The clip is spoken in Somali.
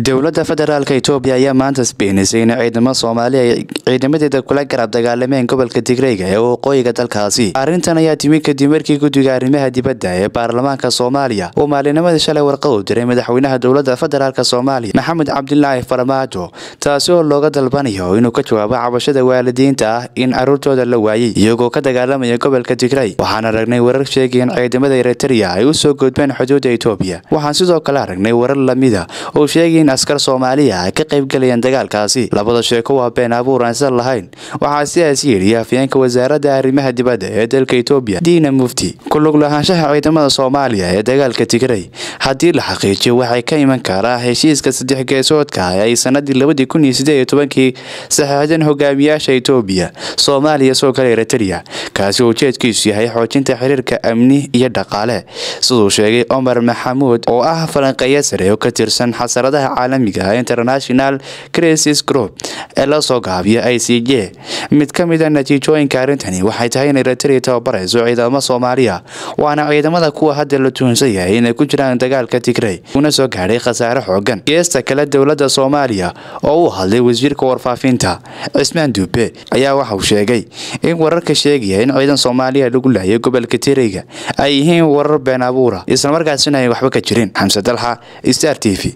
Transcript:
dowladda federaalka itoobiya ayaa maanta isbeenisay in ciidamo soomaali ay ciidamadeeda kula garab dagaalameen gobolka tigreyga ee waqooyiga dalkaasi arrintan ayaa timi kadib markii guddiga arrimaha dibadda ee baarlamaanka soomaaliya uu maalinimadii shalay warqad u diray madaxweynaha dowladda federaalk soomaaliya maxamed cabdilaahi farmaajo taasi oo looga dalbanayo inuu ka jawaabo cabashada waalidiinta ah in caruurtooda la waayey iyagoo ka dagaalamaya gobolka tigrey waxaan aragnay warar sheegay in ciidamada eritrea ay u soo gudbeen xuduudda itoobiya waxaan sidoo kale aragnay warar lamida oo sheegay in askar soomaaliya ay ka qaybgalayeen dagaalkaasi labada sheeko waa been abuur aan sal lahayn waxaa sidaas yidhi afyeenka wasaaradda arrimaha dibadda ee dalka itoobiya diina mufti ku lug lahaanshaha ciidamada soomaaliya ee dagaalka tigrey haddii la xaqiijiyo waxay ka iman karaa heshiiska saddex geesoodka ee ay sanadii labadii kun iyo sideed iyo tobankii saxeexdeen hogaamiyaasha itoobiya soomaaliya soo kale eritrea kaasi oo ujeedkiisu yahay xoojinta xiriirka amni iyo dhaqaale siduu sheegay cumar maxamuud oo ah falanqeeya sare oo ka tirsan xasaradaha caalamiga international crisis group ee la soo gaabiyo i c j mid ka mid a natiijooyinka arrintani waxay tahay in eritrea tababarayso ciidamo soomaaliya waana ciidamada kuwa hadda la tuhunsan yahay inay ku jiraan dagaalka tigrey una soo gaadhay khasaare xoogan geesta kale dowladda soomaaliya oo uu hadlay wasiirka warfaafinta cismaan duube ayaa waxa uu sheegay in wararka sheegaya in ciidan soomaaliya lagu laayay gobolka tireyga ay yihiin warar been abuura islamarkaasina ay waxba ka jirin xamse dalxa star t v